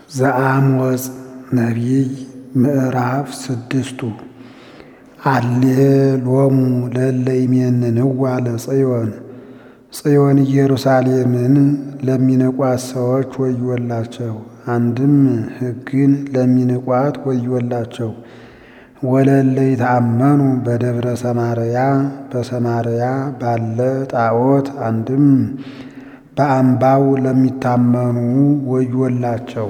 ዘአሞጽ ነቢይ ምዕራፍ ስድስቱ አሌ ሎሙ ለእለ ይሜንንዋ ለጽዮን ጽዮን ኢየሩሳሌምን ለሚንቋት ሰዎች ወዮላቸው። አንድም ሕግን ለሚንቋት ወዮላቸው። ወለእለ ይትአመኑ በደብረ ሰማርያ በሰማርያ ባለ ጣዖት አንድም በአምባው ለሚታመኑ ወዮላቸው።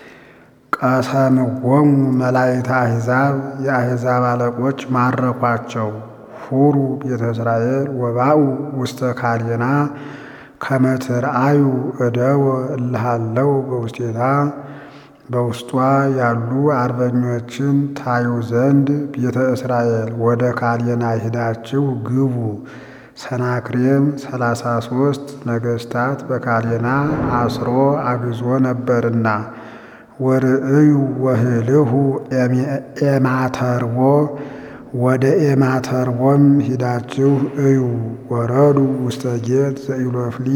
ቀሰምዎሙ መላእክተ አሕዛብ የአሕዛብ አለቆች ማረኳቸው። ሁሩ ቤተ እስራኤል ወባኡ ውስተ ካሌና ከመ ትርአዩ እደወ እልሃለው በውስቴታ በውስጧ ያሉ አርበኞችን ታዩ ዘንድ ቤተ እስራኤል ወደ ካሌና ሂዳችሁ ግቡ። ሰናክሬም ሰላሳ ሦስት ነገሥታት በካሌና አስሮ አግዞ ነበርና ወርእዩ ወህልሁ ኤማተርቦ ወደ ኤማተርቦም ሂዳችሁ እዩ። ወረዱ ውስተ ጌት ዘኢሎፍሊ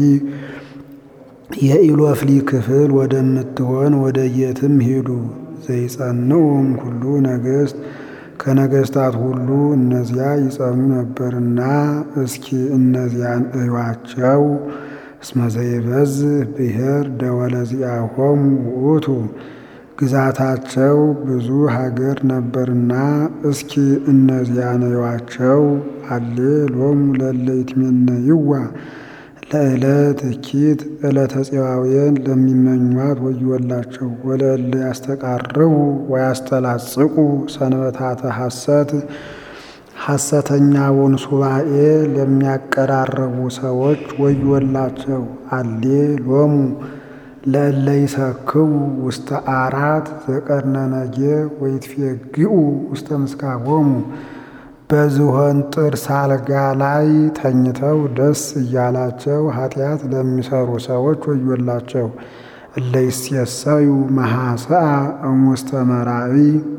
የኢሎፍሊ ክፍል ወደምትሆን ወደ ጌትም ሂዱ። ዘይጸንዑም ሁሉ ነገሥት ከነገሥታት ሁሉ እነዚያ ይጸኑ ነበርና እስኪ እነዚያን እዩዋቸው። እስመ ዘይበዝህ ብሔር ደወለ ዚአሆሙ ውእቱ ግዛታቸው ብዙ ሀገር ነበርና እስኪ እነዚያን እዩዋቸው። አሌ ሎሙ ለእለ ይትሜነይዋ ለዕለት እኪት ዕለተ ፄዋውያን ለሚመኟት ወዮላቸው። ወለእለ ያስተቃርቡ ወያስተላጽቁ ሰንበታተ ሐሰት ሐሰተኛውን ሱባኤ ለሚያቀራርቡ ሰዎች ወዮላቸው። አሌ ሎሙ ለእለ ይሰክቡ ውስተ አራት ዘቀርነነጌ ወይትፌግኡ ውስተ ምስካቦሙ በዝሆን ጥርስ አልጋ ላይ ተኝተው ደስ እያላቸው ኃጢአት ለሚሰሩ ሰዎች ወዮላቸው። እለ ይሴሰዩ መሐሰአ እሙስተ መራዊ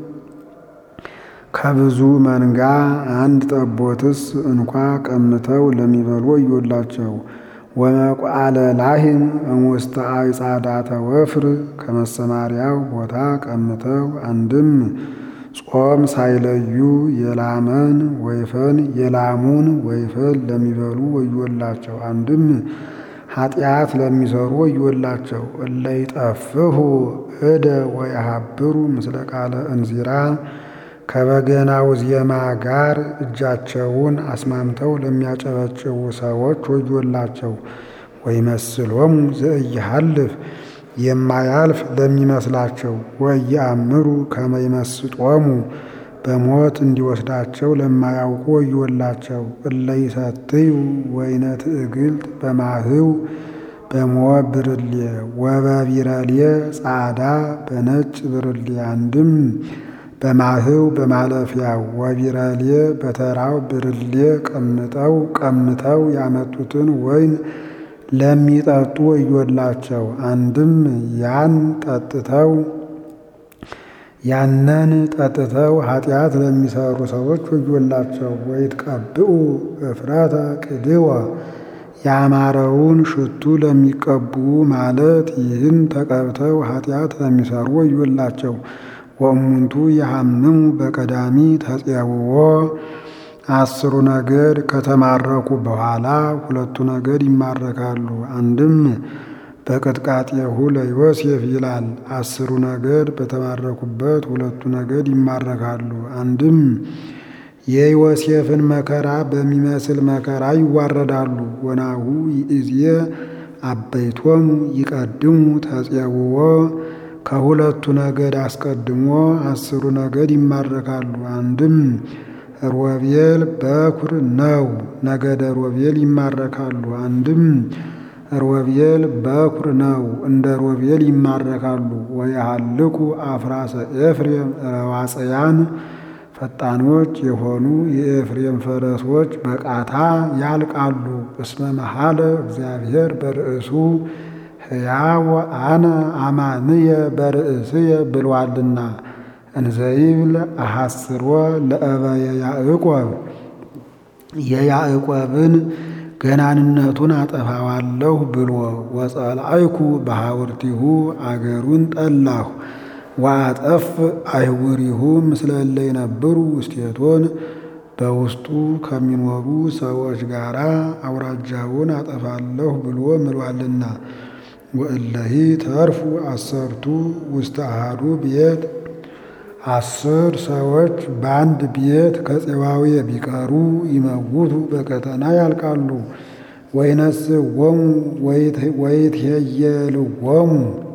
ከብዙ መንጋ አንድ ጠቦትስ እንኳ ቀምተው ለሚበሉ ወዮላቸው። ወመቋለ ላህም እሙስተ አዕጻዳተ ወፍር ከመሰማሪያው ቦታ ቀምተው አንድም ጾም ሳይለዩ የላመን ወይፈን የላሙን ወይፈን ለሚበሉ ወዮላቸው። አንድም ኃጢአት ለሚሰሩ ወዮላቸው። እለ ይጠፍሁ እደ ወየሃብሩ ምስለ ቃለ እንዚራ ከበገናው ዜማ ጋር እጃቸውን አስማምተው ለሚያጨበጭቡ ሰዎች ወዮላቸው። ወይመስሎሙ ዘኢይሃልፍ የማያልፍ ለሚመስላቸው ወኢየአምሩ ከመ ይመስጦሙ በሞት እንዲወስዳቸው ለማያውቁ ወዮላቸው። እለ ይሰትዩ ወይነ ትዕግልት በማህው በሞት ብርሌ ወበቢረሌ ጻዕዳ በነጭ ብርሌ አንድም በማህው በማለፊያው ወቢረሌ በተራው ብርሌ ቀምጠው ቀምተው ያመጡትን ወይን ለሚጠጡ ወዮላቸው። አንድም ያን ጠጥተው ያንን ጠጥተው ኃጢአት ለሚሰሩ ሰዎች ወዮላቸው። ወይትቀብኡ እፍረተ ቅድወ ያማረውን ሽቱ ለሚቀቡ ማለት ይህን ተቀብተው ኃጢአት ለሚሰሩ ወዮላቸው። ወእሙንቱ የሐምሙ በቀዳሚ ተፄውዖ አስሩ ነገድ ከተማረኩ በኋላ ሁለቱ ነገድ ይማረካሉ። አንድም በቅጥቃጤሁ ለዮሴፍ ይላል። አስሩ ነገድ በተማረኩበት ሁለቱ ነገድ ይማረካሉ። አንድም የዮሴፍን መከራ በሚመስል መከራ ይዋረዳሉ። ወናሁ ይእዜ አበይቶሙ ይቀድሙ ተፄውዖ ከሁለቱ ነገድ አስቀድሞ አስሩ ነገድ ይማረካሉ። አንድም ሮቤል በኩር ነው፣ ነገደ ሮቤል ይማረካሉ። አንድም ሮቤል በኩር ነው፣ እንደ ሮቤል ይማረካሉ። ወየሃልቁ አፍራሰ ኤፍሬም ረዋጽያን ፈጣኖች የሆኑ የኤፍሬም ፈረሶች በቃታ ያልቃሉ። እስመ መሐለ እግዚአብሔር በርእሱ ሕያው አነ አማንየ በርእስየ ብሏልና እንዘይብል አሐስሮ ለእበየ ያዕቆብ የያዕቆብን ገናንነቱን አጠፋዋለሁ ብሎ ወጸልአይኩ በሐውርቲሁ አገሩን ጠላሁ ወአጠፍ አይሁሪሁ ምስለ እለ ይነብሩ ውስቴቶን በውስጡ ከሚኖሩ ሰዎች ጋር አውራጃውን አጠፋለሁ ብሎ ምሏልና። ወእለሂ ተርፉ አሰርቱ ውስተ አሐዱ ቤት አስር ሰዎች በአንድ ቤት ከፄዋዌ ቢቀሩ ይመውቱ በቀጠና ያልቃሉ። ወይነስዎሙ ወይትሄየልዎሙ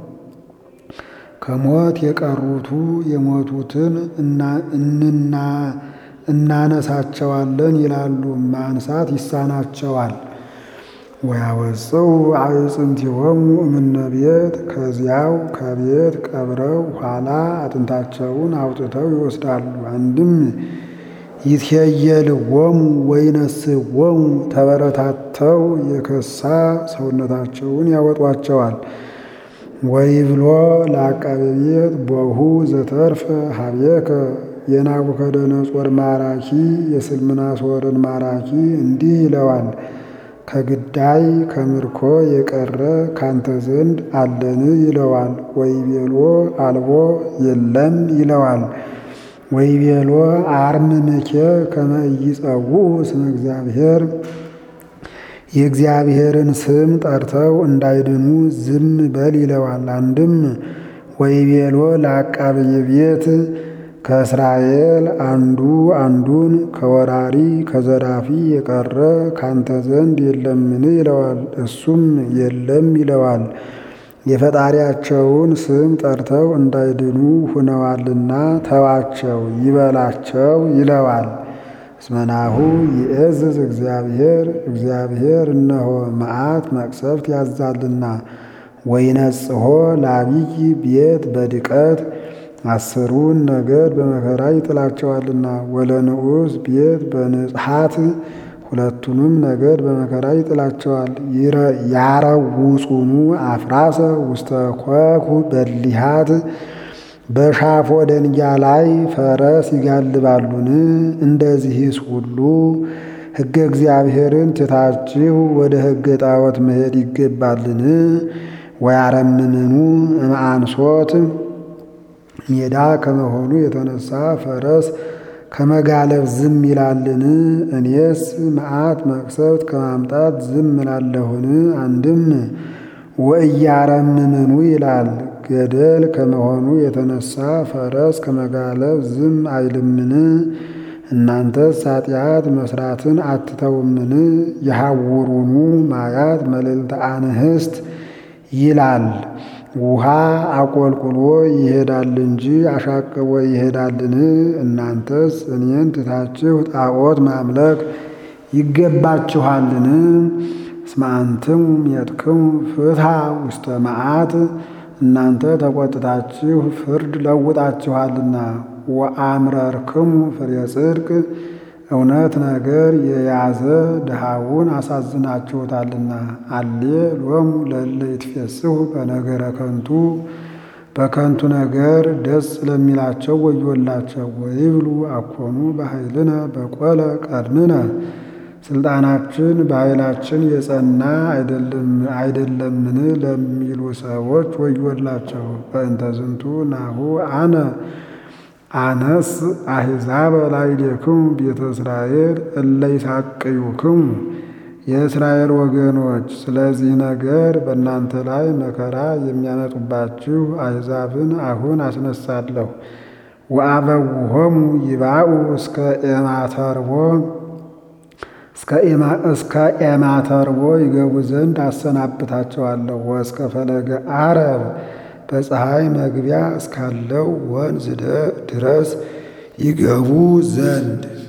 ከሞት የቀሩቱ የሞቱትን እናነሳቸዋለን ይላሉ፣ ማንሳት ይሳናቸዋል። ወያወፅው አዕፅንቲሆሙ እምነ ቤት ከዚያው ከቤት ቀብረው ኋላ አጥንታቸውን አውጥተው ይወስዳሉ። አንድም ይትሄየልዎሙ ወይነስዎሙ ተበረታተው የከሳ ሰውነታቸውን ያወጧቸዋል። ወይብሎ ለዐቃቤ ቤት ቦሁ ዘተርፈ ሀቤከ የናቡከደነጾር ማራኪ የስልምናሶርን ማራኪ እንዲህ ይለዋል ከግዳይ ከምርኮ የቀረ ካንተ ዘንድ አለን ይለዋል። ወይቤሎ አልቦ የለም ይለዋል። ወይቤሎ አርምምኬ ከመ ኢይጸውዑ ስመ እግዚአብሔር የእግዚአብሔርን ስም ጠርተው እንዳይድኑ ዝም በል ይለዋል። አንድም ወይቤሎ ለዐቃቤ ቤት ከእስራኤል አንዱ አንዱን ከወራሪ ከዘራፊ የቀረ ካንተ ዘንድ የለምን ይለዋል። እሱም የለም ይለዋል። የፈጣሪያቸውን ስም ጠርተው እንዳይድኑ ሁነዋልና ተዋቸው ይበላቸው ይለዋል። እስመናሁ ይእዝዝ እግዚአብሔር እግዚአብሔር እነሆ መዓት መቅሰፍት ያዛልና ወይነጽሖ ለአብይ ቤት በድቀት አስሩን ነገድ በመከራ ይጥላቸዋልና ወለንዑስ ቤት በንጽሐት ሁለቱንም ነገድ በመከራ ይጥላቸዋል። ያረውጹኑ አፍራሰ ውስተ ኮኩ በሊሃት በሻፎ ደንጊያ ላይ ፈረስ ይጋልባሉን? እንደዚህስ ሁሉ ሕገ እግዚአብሔርን ትታችሁ ወደ ሕገ ጣዖት መሄድ ይገባልን? ወያረምምኑ እምአንሶት ሜዳ ከመሆኑ የተነሳ ፈረስ ከመጋለብ ዝም ይላልን? እኔስ መዓት መቅሰፍት ከማምጣት ዝም እላለሁን? አንድም ወእያረምምኑ ይላል። ገደል ከመሆኑ የተነሳ ፈረስ ከመጋለብ ዝም አይልምን? እናንተስ ኃጢአት መስራትን አትተውምን? የሐውሩኑ ማያት መልዕልተ አንህስት ይላል። ውሃ አቆልቁሎ ይሄዳል እንጂ አሻቅቦ ይሄዳልን? እናንተስ እኔን ትታችሁ ጣዖት ማምለክ ይገባችኋልን? እስመ አንትሙ ሜጥክሙ ፍትሐ ውስተ መዓት እናንተ ተቆጥታችሁ ፍርድ ለውጣችኋልና። ወአምረርክሙ ፍሬ ጽድቅ እውነት ነገር የያዘ ድሃውን አሳዝናችሁታልና። አሌ ሎሙ ለእለ ይትፌስሑ በነገረ ከንቱ በከንቱ ነገር ደስ ለሚላቸው ወዮላቸው። ወይብሉ አኮኑ በኃይልነ በቆለ ቀድምነ ስልጣናችን በኃይላችን የጸና አይደለምን ለሚሉ ሰዎች ወዮላቸው። በእንተ ዝንቱ ናሁ አነ አነስ አሕዛበ ላዕሌክሙ ቤተ እስራኤል እለ ይሳቅዩክሙ የእስራኤል ወገኖች፣ ስለዚህ ነገር በእናንተ ላይ መከራ የሚያመጡባችሁ አሕዛብን አሁን አስነሳለሁ። ወአበውሆሙ ይባኡ እስከ ኤማተርቦ እስከ ኤማተርቦ ይገቡ ዘንድ አሰናብታቸዋለሁ። ወእስከ ፈለገ አረብ በፀሐይ መግቢያ እስካለው ወንዝ ድረስ ይገቡ ዘንድ